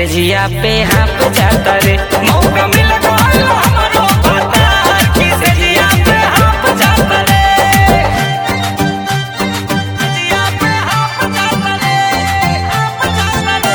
से जिया पे हाफ जाता रे मौका मिल गइल हमरो पता कि से जिया पे हाफ जाता रे जिया पे हाफ जाता रे हाफ जाता रे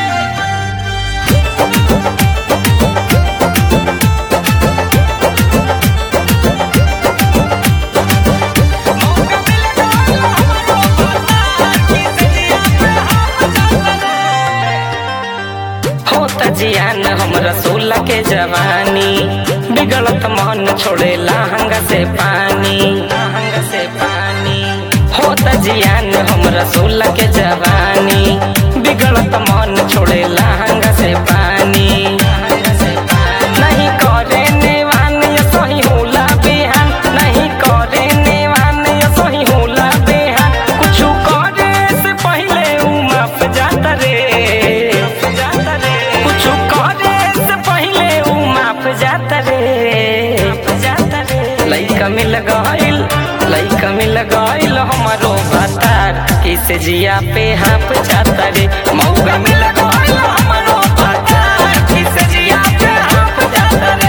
मौका मिल गइल हमरो पता कि से जिया पे हाफ जाता रे होता जियान हमरा सोलह के जवानी बिगड़त मन छोड़े लहंगा से पानी लहंगा से पानी होता जियान हमरा सोलह के जवानी बिगड़त मन छोड़े लहंगा से पानी लहंगा से पानी। नहीं करे नेवान ये सही होला बेहान नहीं करे नेवान ये सही होला बेहान कुछु करे से पहले उ माफ जाता रे जाता रे कुछु करे से पहले उ माफ जाता रे जाता रे लइका मिल गइल लइका मिल गइल हमारो बतार किसे जिया पे हाफ जाता रे मौका मिल गइल हमारो बतार किसे जिया पे हाफ जाता रे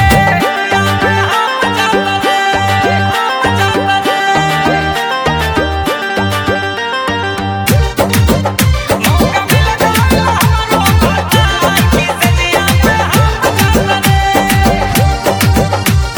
हाफ जाता रे हाफ जाता रे मौका मिल गइल हमरो बतार किसे जिया पे हाफ जाता रे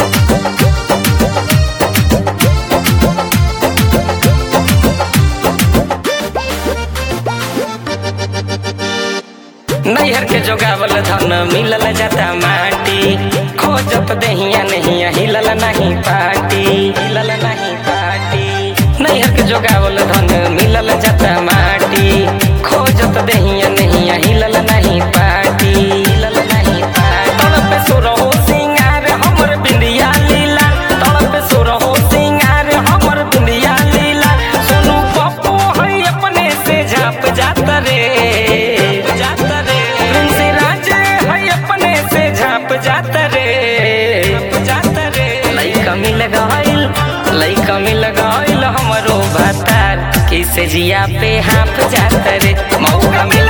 नैहर के जोगावल धन मिलल जाता माटी खोजत दहिया नहीं हिलल नहीं पाटी हिलल नहीं पाटी नैहर के जोगावल धन मिलल जाता माटी खोजत दहिया नहीं हिलल नहीं पाटी हिलल नहीं पाटी तड़प सुरहो सिंगार हमर बिंदिया लीला तड़प सुरहो सिंगार हमर बिंदिया लीला सोनू पप्पू है अपने से झाप जाता रे जाता रे प्रिंस राज है अपने से झाप जाता रे जाता रे लइका मिल गइल लइका मिल गइल हमरो बतार किसे जिया पे हाफ जाता रे मौका मिल